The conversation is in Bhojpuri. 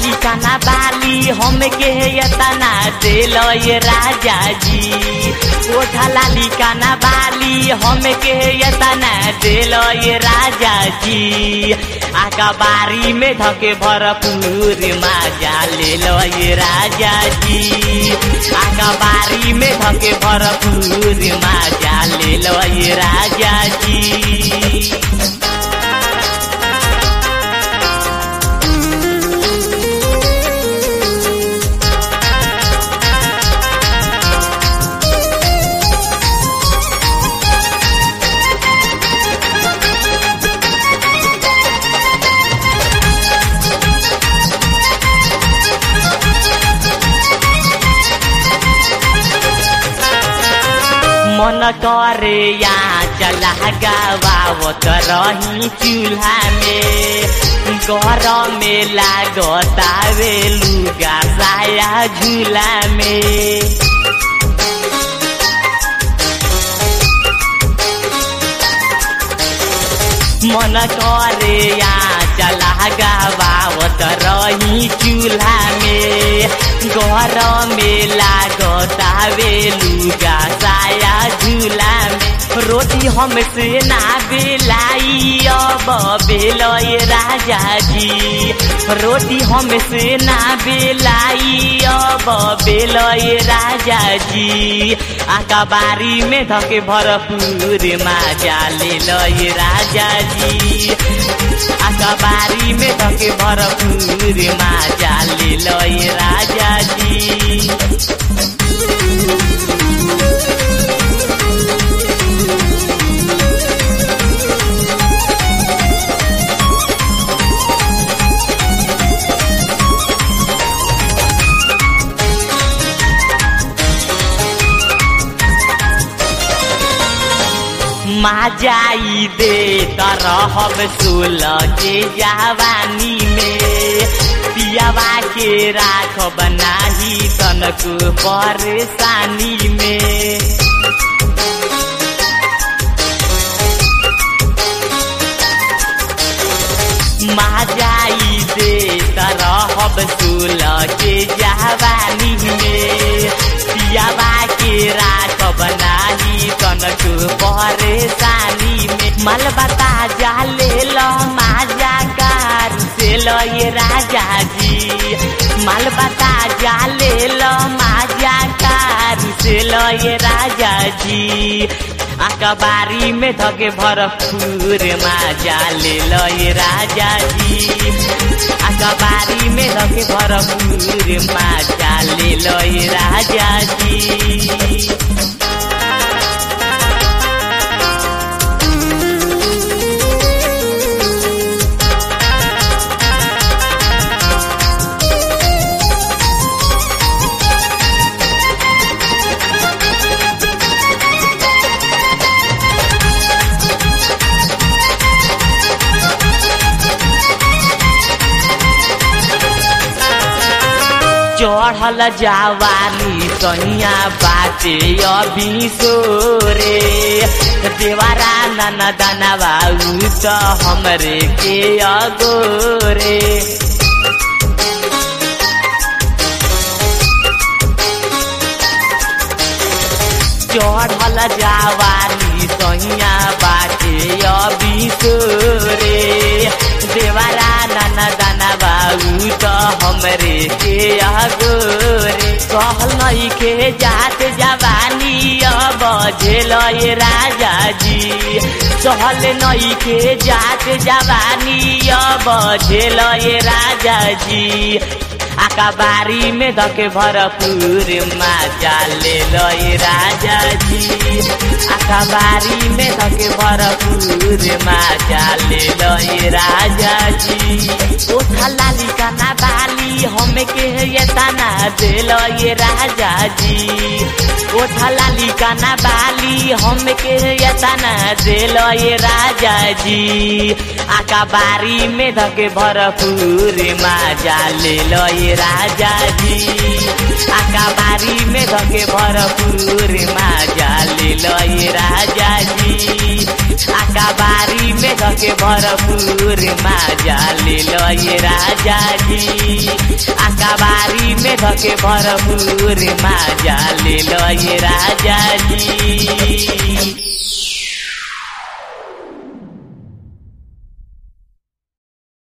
लाली काना बाली हमके यतना दिल ये राजा जी ओठा लाली काना बाली हमके यतना दिल ये राजा जी आका बारी में धके भरपूर माजा ले लो ये राजा जी आका बारी में धके भरपूर माजा ले लो ये राजा जी मन करे या चला गावत रही चूल्हा में घर में लागतावे लुगा साया झूला में मन करे या चला गावत रही चूल्हा में घर में लागतावे लुगा साया झूला में रोटी हमसे ना बेलाई अब बेल राजा जी रोटी हमसे ना बेलाई अब बेल राजा जी आका बारी में धके भरपूर माजा ले लय राजा जी आका बारी में धके भरपूर माजा ले लय राजा जी माजाई दे तरहब सोल के जवानी में पियावा के राखब नाही तनको परेशानी में माजाई दे तरहब सोल के जवानी में पियावा के राखब नाही तनको परेशानी में मल बता जा ले लो माजा कार से लो ये राजा जी मल बता जा ले लो माजा कार से लो ये राजा जी अखबारी में धके भरपूर माजा ले लो ये राजा जी अखबारी में धके भरपूर माजा ले लो ये राजा जी चढ़ल जावानी सनिया बाटे अभी सोरे देवारा नाना दाना बाबू त हमरे के अगोरे चढ़ल जावानी सहिया बाटे अभी सोरे देवारा नाना दाना बाबू त हमरे के अगोरे कहल नई के जात जवानी अब झेल राजा जी सहल नई के जात जवानी अब झेल राजा जी आका बारी में धके भरपूर माजा ले लय राजा जी आका बारी में धके भरपूर माजा ले लय राजा जी ओठा लाली काना बाली हमके ये तना दे लय राजा जी ओठा लाली काना बाली हमके ये तना दे लय राजा जी आका बारी में धके भरपूर माजा ले लय राजा जी आका बारी में धके भरपूर माजा ले लय राजा जी आकाबारी में धके भरपूर माजा ले लो ये राजा जी आकाबारी में धके भरपूर माजा ले लो ये राजा जी